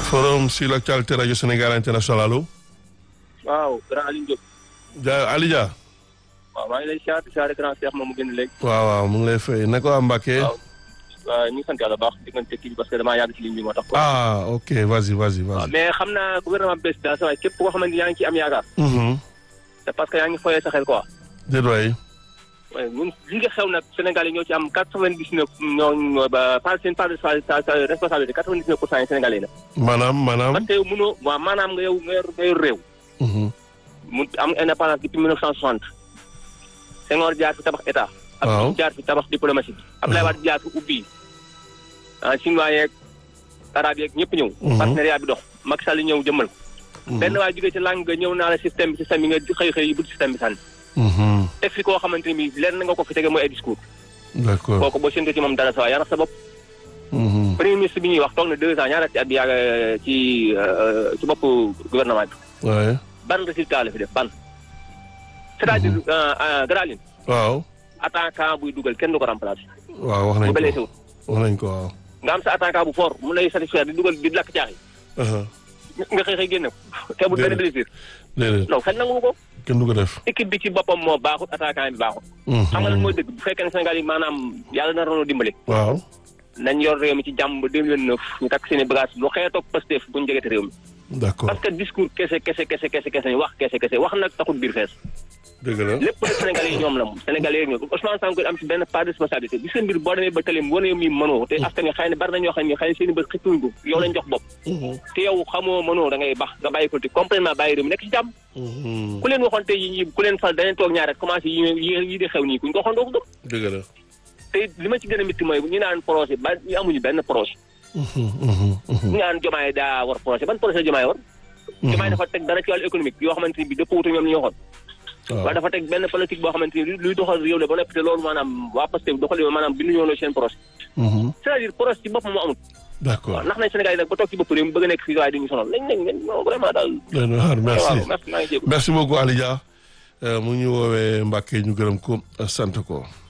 forum sur l'actualité radio Sénégal international allo. waaw grand Aliou Diop. ja Ali Dia. waaw maa ngi lay siyaare siyaare grand Cheikh moom mu génn léegi. waaw waaw mu ngi lay fay naka waa Mbacke. waaw waaw ñu ngi sant yàlla baax diggante kii bi parce que damaa yàgg ci ligne bi moo tax. ah ok vas-y vas-y waaw vas-y. mais xam naa gouvernement bees daal sa waay képp koo xamante ni yaa ngi ci am yaakaar. Mhm. c'est parce que yaa ngi foyee sa xel quoi. déet waay. waaye ñun li nga xew nag Sénégal yi ñoo ci am quatre-vingt-dix-neuf ñoo ñoo ba par seen part de sa sa sa responsabilité quatre-vingt-dix-neuf pour cent yi Sénégalais la. maanaam maanaam. parce que yow mënoo waaw maanaam nga yow nga yor nga yor réew. Mhm. mu am indépendance depuis 1960 Senghor jaar fi tabax état. Waaw. Abdou jaar fi tabax diplomatie. Abdoulaye Wade jaar fi ubbi ah chinois yeeg arabe yeeg ñëpp ñëw. Mhm. partenariat bi dox Macky Sall ñëw jëmmal ko. Mhm. benn waay jógee ci langue nga ñëw naa la système bi système bi nga xëy xëy bu système bi sànni. Mhm. teg fi koo xamante ni bii lenn nga ko fi tege mooy ay discours. d'accord. kooku boo séntu ci moom dara sa waay yaa nax sa bopp. Mhm. premier ministre bi ñuy wax toog na deux ans ñaareel ci at bi yàgg ci euh, ci bopp gouvernement bi. waaye. ban résultat la fi def ban. c'est-à-dire euh, euh, Graline waaw. attaquant buy dugal kenn du ko remplacer. waaw wax nañ bu ko blessé wut wax nañ ko waaw. nga am sa attaquant bu fort mu lay satisfaire di dugal di lakk caaxi aha nga xëy xëy génne ko te bu benn Déedéet. blessure déedéet non xel nangu ko kenn du ko def. équipe bi ci boppam moo baaxut attaquant bi baaxut xam nga lan mooy dëgg bu fekkee ne Sénégal yi maanaam yàlla na rono dimbali waaw. nañ yor réew mi ci jàmm ba 2029 ñu takk seen i bagage lu xeetoog Pastef bu ñu jegete réew mi d'accord parce que discours kese kese kese kese kese wax kese kese wax nag taxul biir fees dëgg la. lépp nag Sénégalais yi ñoom la moom Sénégalais yi ñoom Ousmane Sonko am ci benn part de responsabilité gis nga mbir boo demee ba tëlim wane mi mënoo te askan wi xëy na bari na ñoo xam ne xëy na seen i bët xippuñ ko yow lañ jox bopp Mhm. te yow xamoo mënoo da ngay bax nga bàyyi politique complètement bàyyi réew mi nekk ci jàmm Mhm. ku leen waxoon tey yi ñi ku leen fal dañu toog ñaar rek commencé yi yi yi di xew nii kuñ ko waxoon doo ko gëm dëgg la. te li ma ci gën a métti mooy ñu naan projet ba ñu amuñu benn projet Mhm. Mhm. Mhm. ñu naan jomaay daa war projet ban projet la jomaay war jomaay dafa teg dara ci wàllu économique yoo xamante ni bi dëpp wutu ñoom li ñu waxoon waaw. waaye dafa teg benn politique boo xamante ni luy doxal réew la ba noppi te loolu maanaam waa Pastef doxal maanaam bindu ñoo seen projet Mhm. c'est-à-dire projet ci boppam moo amul d'accord. waaw ndax nañ Sénégal yi nag ba toog ci bopp réew mi bëgg a nekk fii waaye dañuy sonal nañ nañ nañ non vraiment daal doy na waar merci. waaw merci maa ngi jégalu merci beaucoup Ali Dia Euh, mu ngi ñu woowee Mbacke ñu gërëm ko sant ko.